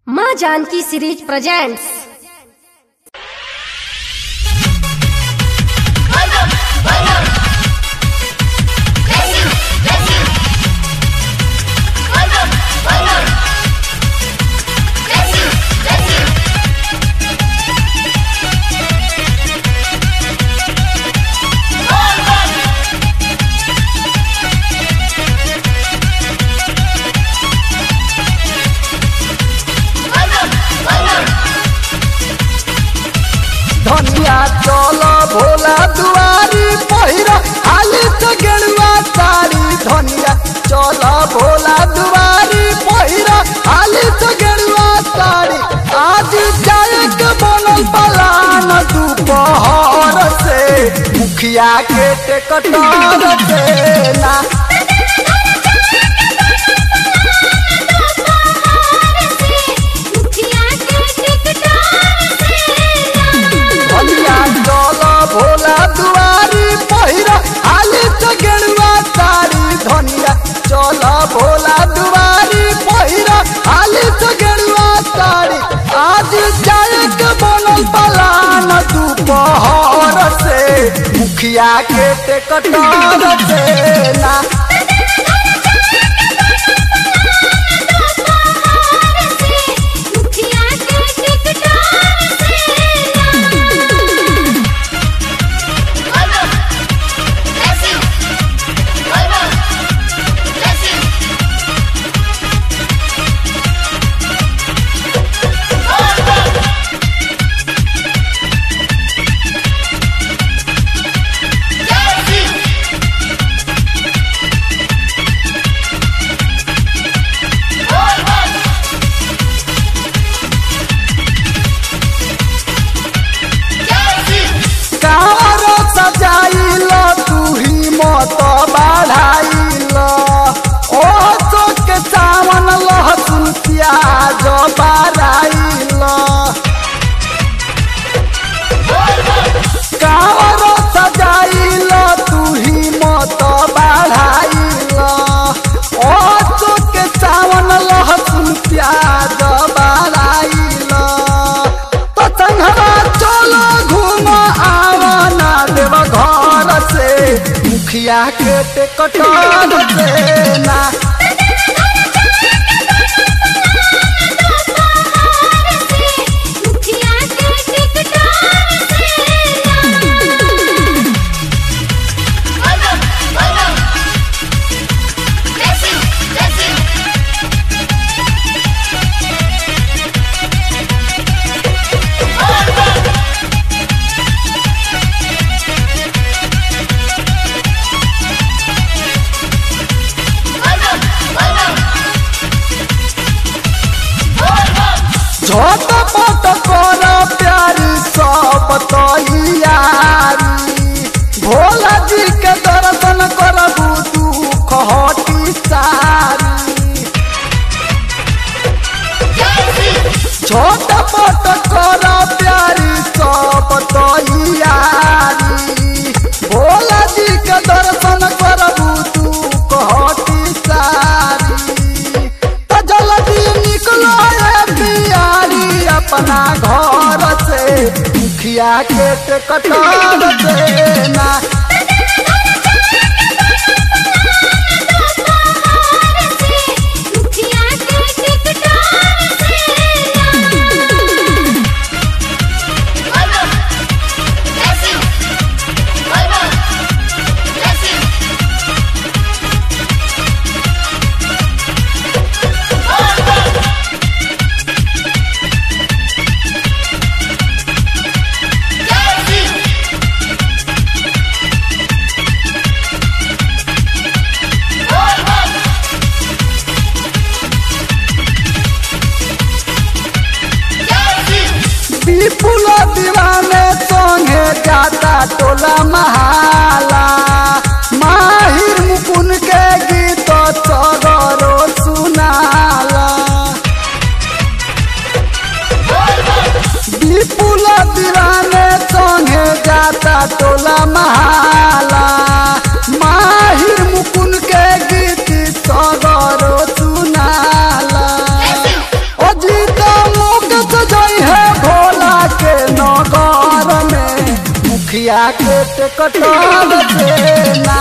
माँ Janaki series presents धनिया चल भोला दुआरी पहिरा हाली से गेरुआ साड़ी धनिया चल भोला दुआरी पहिरा हाली से गेरुआ साड़ी आज जाए के बनल पलान दोपहर से मुखिया के टेकटर से ना धनिया चल भोला दुआरी पहिरा हाली से गेरुआ साड़ी धनिया चल भोला दुआरी पहिरा हाली से गेरुआ साड़ी आज जाए के बनल पलान दोपहर से मुखिया के टेकटर से ना कार सजाइल तू ही मत बढ़ाइल ओ चोक चावन लहसुन प्याज बढ़ाइल कार सजाइल तू ही मत बढ़ाइल ओ चोक चावन लहसुन प्याज बढ़ाइल तो संघवा चलो घूम आवना देव घर से मुखिया के टेकटर से ना झट पट कर प्यारी सब तैयारी भोला जी के दर्शन करबू दुख हटी सारी छोट पट कर प्यारी सब तैयारी भोला जी के दर्शन करबू दुख हटी सारी तो जल्दी निकलो रे बियारी अपना घर से मुखिया के टेकटर से ना विपुल दीवाने संगे जाता टोला महाला माहिर मुकुन के गीत सगरो सुनाला विपुल दीवाने संगे जाता टोला महाला माहिर मुकुन के गीत सगरो सुनाला ओ जीता मुखिया के टेकटर से ना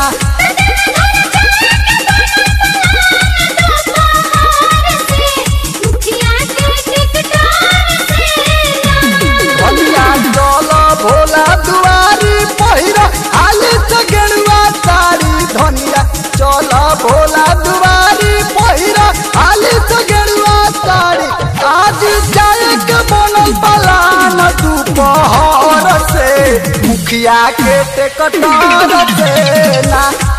भलिया चल भोला दुआरी पहिरा हाली से गेरुआ साड़ी धनिया चल भोला दुआरी पहिरा हाली से गेरुआ साड़ी आज जाए के बनल पलान दोपहर से मुखिया के टेकटर से ना